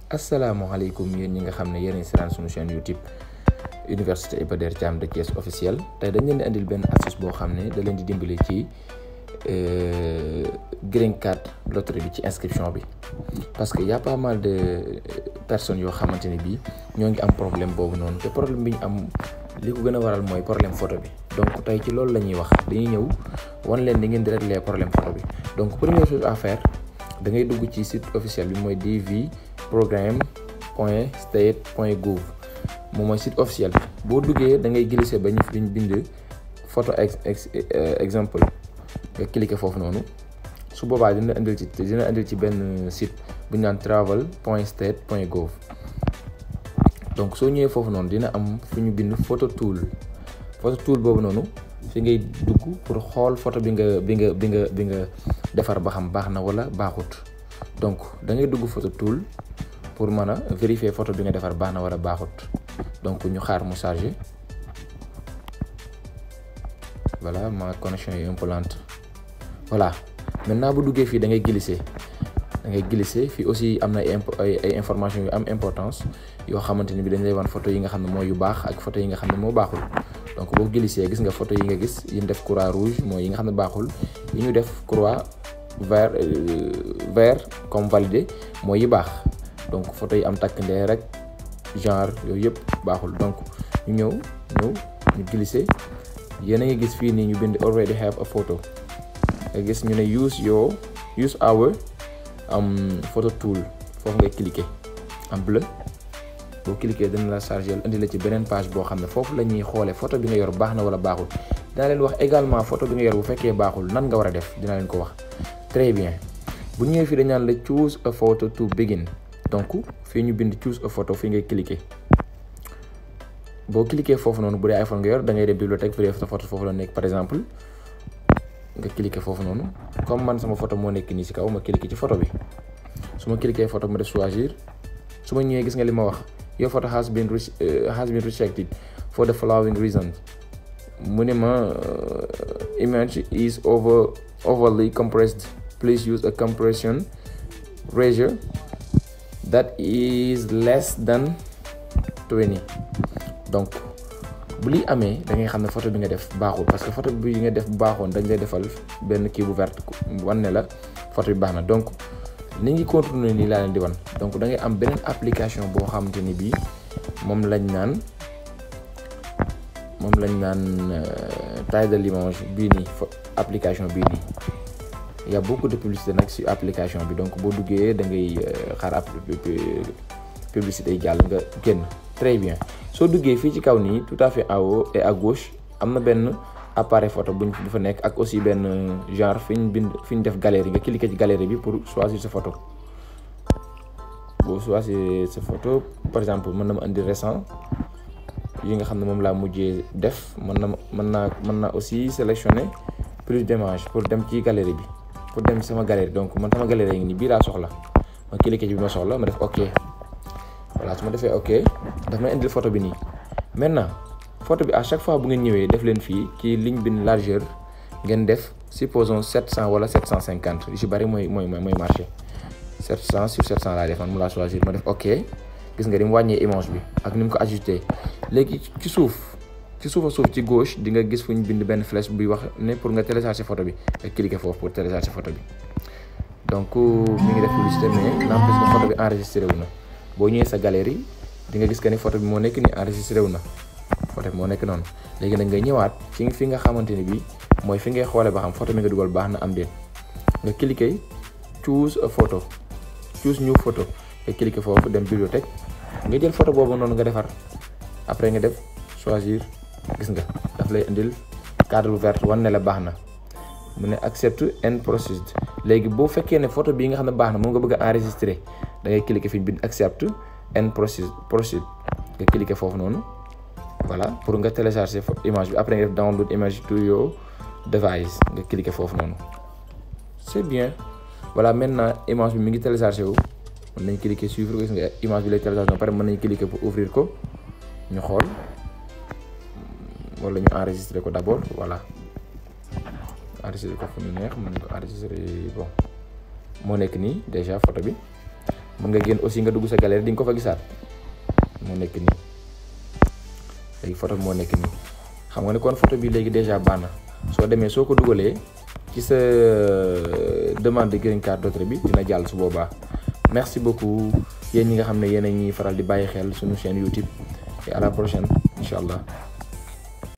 asalaamaaleykum yéen ñi nga xam ne yéen a seetaan suñu chaîne YouTube Université Iba Der Thiam de Thiès officiel tey dañ leen di andil benn astuce boo xam ne da leen di dimbali ci green card loterie bi ci inscription bi parce que y a pas mal de personnes yoo xamante ne bii ñoo ngi am problème boobu noonu te problème bi ñu am li ko gën a waral mooy problème photo bi donc tey ci loolu la ñuy wax dañuy ñëw wan leen ni ngeen di régler problème photo bi donc première chose à faire da ngay dugg ci site officiel bi mooy dv programme point state point gouv moom mooy site officiel bi boo duggee da ngay glisser ba ñu fi bind photo ex exemple nga cliquer foofu noonu su boobaa dina indil ci dina indil ci benn site bu ñu naan travel point state point gouv donc soo ñëwee foofu noonu dina am fu ñu bind photo tool photo tool boobu noonu fi ngay dugg pour xool photo bi nga bi nga bi nga bi nga defar ba xam baax na wala baaxut donc da ngay dugg photo tool pour mën a vérifier photo bi nga defar baax na wala baaxut donc ñu xaar mu chargé voilà ma connexion est un peu lente voilà maintenant bu duggee fii da ngay glisser da ngay glisser fii aussi am na ay ay information yu am importance yoo xamante ni bi dañ lay wan photo yi nga xam ne mooy yu baax ak photo yi nga xam ne moo baaxul donc boo glisser gis nga photo yi nga gis yi ñu def croix rouge mooy yi nga xam ne baaxul yi ñu def croix vert vert comme validé mooy yi baax donc photo yi am takk ndee rek genre yooyu yëpp baaxul donc ñu ñëw ñëw ñu glisser yéen a ngi gis fii nii ñu bind already have a photo nga gis ñu ne use your use our am photo tool foofu ngay cliquer en bleu boo cliquer dina la charger indi la ci beneen page boo xam ne foofu la ñuy xoolee photo bi nga yor baax na wala baaxul dinaa leen wax également photo bi nga yor bu fekkee baaxul nan nga war a def dinaa leen ko wax très bien bu ñëwee fii dañ naan la choose a photo to begin donc fii ñu bind choose a photo fii ngay cliquer boo cliquer foofu noonu bu dee iPhone nga yor da ngay dem bibliothèque vérifier sa photo foofu la nekk par exemple nga cliquer foofu noonu comme man sama photo moo nekk nii ci kaw ma cliquer ci photo bi su ma cliquer photo ma def choisir su ma ñëwee gis nga li ma wax your photo has been has been rejected for the following reasons mu ne ma image is over overly compressed please use a compression ratio that is less than 20 donc bu liy amee da ngay xam ne photo bi nga def baaxul parce que photo bi nga def bu baaxoon dañ lay defal benn kii bu verte wan ne la photo bi baax na donc ni ngi continuer nii laa leen di wan donc da ngay am beneen application boo xamante ni bii moom lañ naan moom lañ naan taille de l'image bii nii application bii nii y a beaucoup de publicité nag ci application bi donc boo duggee da ngay xaar app publicité yi jàll nga génn très bien soo duggee fii ci kaw nii tout à fait en haut et à gauche am na benn appareil photo buñ bu fa nekk ak aussi benn genre fi ñu bind fi ñu def galerie nga cliquer ci galerie bi pour choisir sa photo boo choisir sa photo par exemple mën na ma indi récent yi nga xam ne moom laa mujjee def mën na mën naa mën naa aussi sélectionner plus d'images pour dem ci galerie bi pour dem sama galerie donc man sama galerie ngi nii bii laa soxla ma cliquer ci bi ma soxla ma def ok voilà su ma defee ok daf may indil photo bi nii maintenant photo bi à chaque fois bu ngeen ñëwee def leen fii ci ligne bi largeur ngeen def supposons 700 wala 750 yu ci bari mooy mooy mooy marché 700 sur 700 laa def man mu laa choisir ma def ok gis nga ni mu wàññee image bi ak ni mu ko ajusté léegi ci suuf ci suuf a suuf ci gauche di nga gis fu ñu bind benn flèche buy wax ne pour nga télécharger photo bi nga cliquer foofu pour télécharger photo bi donc mi ngi def publicité mais n'empêche que photo bi enregistré wu na. boo ñëwee sa galerie di nga gis que ni photo bi moo nekk ni enregistré wu na photo bi moo nekk noonu léegi nag ngay ñëwaat ci fi nga xamante ni bii mooy fi ngay xoolee ba xam photo bi nga dugal baax na am déet nga cliquer choose a photo choose new photo nga cliquer foofu dem bibliothèque nga jël photo boobu noonu nga defar après nga def choisir gis nga daf lay indil cadre bu vert wan ne la baax na mu ne accept and proceed léegi boo fekkee ne photo bii nga xam ne baax na moom nga bëgg a enregistrer da ngay cliquer fi ñu bind accept and proceed proceed nga cliquer foofu noonu voilà pour nga télécharger image bi après nga def download image to your device nga cliquer foofu noonu c'est bien voilà maintenant image bi mi ngi télécharger wu mën nañ cliquer suivre gis nga image bi lay télécharger ba pare mën nañ cliquer pour ouvrir ko ñu xool wala ñu enregistrer ko d'abord voilà enregistrer ko fu ñu neex mën ko enregistrer bon moo nekk nii déjà photo bi mën nga génn aussi nga dugg sa galerie di nga ko fa gisaat moo nekk nii léegi photo moo nekk nii xam nga ne kon photo bi léegi déjà baax na soo demee soo ko dugalee ci sa demande de green card d'autre bi dina jàll su boobaa merci beaucoup yéen ñi nga xam ne yéen a ñuy faral di bàyyi xel suñu chaîne YouTube et à la prochaine incha allah